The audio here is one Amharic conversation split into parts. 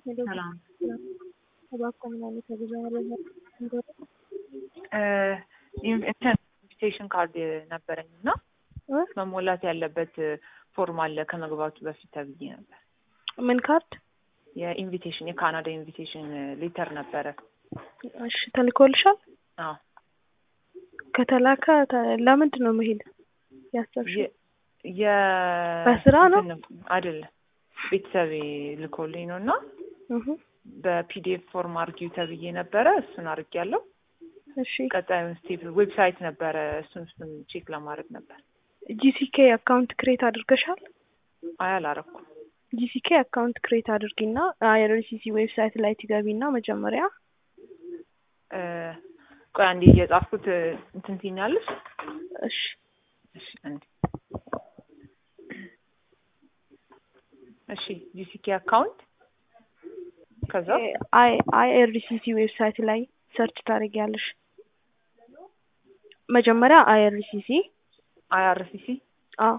ሰላም እባክዎ ምን አይነት የጉዞ መረጃ ንገሩኝ? ኢንቪቴሽን ካርድ ነበረኝ እና እ? መሞላት ያለበት ፎርም አለ ከመግባቱ በፊት ተብዬ ነበር። ምን ካርድ? የኢንቪቴሽን የካናዳ ኢንቪቴሽን ሌተር ነበረ። እሺ ተልኮልሻል? አዎ ከተላከ ተ- ለምንድን ነው መሄድ ያሰብሽው? የ- የ- በስራ ነው? እንትን አይደለም ቤተሰቤ ልኮልኝ ነው እና እሁ በፒዲኤፍ ፎርም አርጊው ተብዬ ነበረ። እሱን አርጊያለሁ። እሺ ቀጣዩን ስቴፕ ዌብሳይት ነበረ። እሱን እሱን ቼክ ለማድረግ ነበር። ጂሲኬ አካውንት ክሬት አድርገሻል? አይ አላረኩም። ጂሲኬ አካውንት ክሬት አድርጊና አይአርሲሲ ዌብሳይት ላይ ትገቢና መጀመሪያ እ፣ ቆይ አንዴ እየጻፍኩት እንትን ትይኛለሽ። እሺ እሺ አንዴ እሺ ጂሲኬ አካውንት ከዛ አይ አይአርሲሲ ዌብሳይት ላይ ሰርች ታደርጊያለሽ። መጀመሪያ አይአርሲሲ አይአርሲሲ አዎ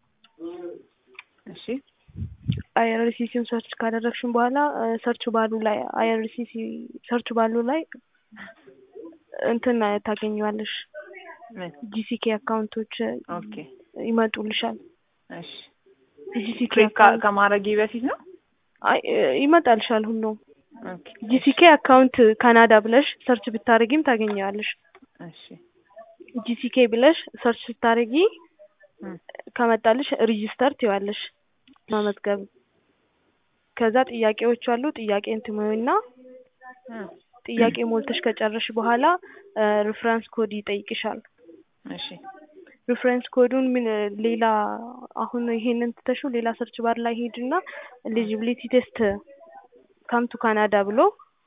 እሺ አይአርሲሲውን ሰርች ካደረግሽን በኋላ ሰርች ባሉ ላይ አይአርሲሲ ሰርች ባሉ ላይ እንትን ታገኘዋለሽ። ምን ጂሲኬ አካውንቶች ኦኬ ይመጡልሻል። እሺ ጂሲኬ ክሬት አካውንት ከማድረጌ በፊት ነው። አይ ይመጣልሻል ሁሉም። ኦኬ ጂሲኬ አካውንት ካናዳ ብለሽ ሰርች ብታደርጊም ታገኘዋለሽ። እሺ ጂሲኬ ብለሽ ሰርች ስታደርጊ እም፣ ከመጣልሽ ሪጂስተር ትይዋለሽ መመዝገብ። ከዛ ጥያቄዎች አሉ። ጥያቄን ትሞይና እም፣ ጥያቄ ሞልተሽ ከጨረሽ በኋላ ሪፍረንስ ኮድ ይጠይቅሻል። እሺ ሪፍረንስ ኮዱን ምን ሌላ አሁን ይሄንን ትተሽው ሌላ ሰርች ባር ላይ ሄድና ኤሊጂቢሊቲ ቴስት ካም ቱ ካናዳ ብሎ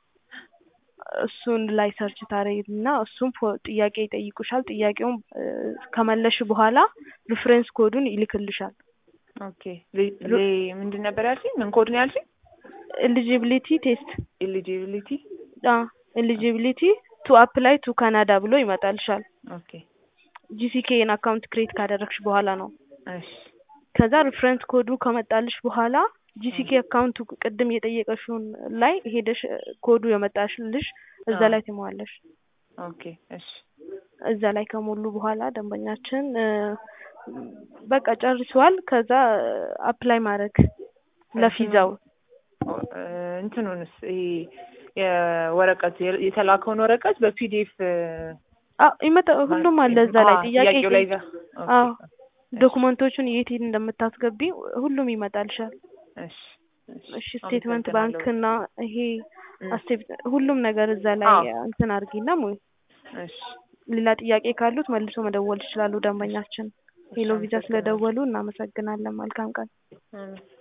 እሱን ላይ ሰርች ታደርጊና እሱም ፎ- ጥያቄ ይጠይቁሻል። ጥያቄውን እ፣ ከመለሽ በኋላ ሪፍረንስ ኮዱን ይልክልሻል። ኦኬ ሌ- ሌ- ምንድን ነበር ያልሽኝ? ምን ኮድ ነው ያልሽኝ? ኤሊጂቢሊቲ ቴስት ኤሊጂቢሊቲ ኤሊጂቢሊቲ ቱ አፕላይ ቱ ካናዳ ብሎ ይመጣልሻል። ኦኬ ጂሲኬን አካውንት ክሬት ካደረግሽ በኋላ ነው። እሺ ከዛ ሪፍረንስ ኮዱ ከመጣልሽ በኋላ ጂሲኬ አካውንቱ ቅድም የጠየቀሽውን ላይ ሄደሽ እ፣ ኮዱ የመጣልሽ እዛ አዎ። ላይ ትሞያለሽ። ኦኬ እሺ እዛ ላይ ከሞሉ በኋላ ደንበኛችን እ፣ በቃ ጨርሷል። ከዛ አፕላይ ማድረግ ለፊዛው ኦ፣ እ፣ እንትኑንስ ይሄ የወረቀት የ- የተላከውን ወረቀት በፒዲኤፍ አዎ ይመጣ ሁሉም አለ እዛ ላይ ጥያቄ ጥያቄው ላይ ይጠይቅ- ኦኬ፣ አዎ ዶክመንቶቹን የት የት እንደምታስገቢ ሁሉም ይመጣልሻል። እሺ እሺ ስቴትመንት ባንክ አመሰግናለሁ። እና ይሄ እም፣ አስቴት ሁሉም ነገር እዛ ላይ አዎ። እንትን አድርጊና ሞይ እሺ ሌላ ጥያቄ ካሉት መልሶ መደወል ይችላሉ ደንበኛችን። ሄሎ ቪዛ አመሰግናለሁ። ስለደወሉ እናመሰግናለን። መልካም ቀን። እም።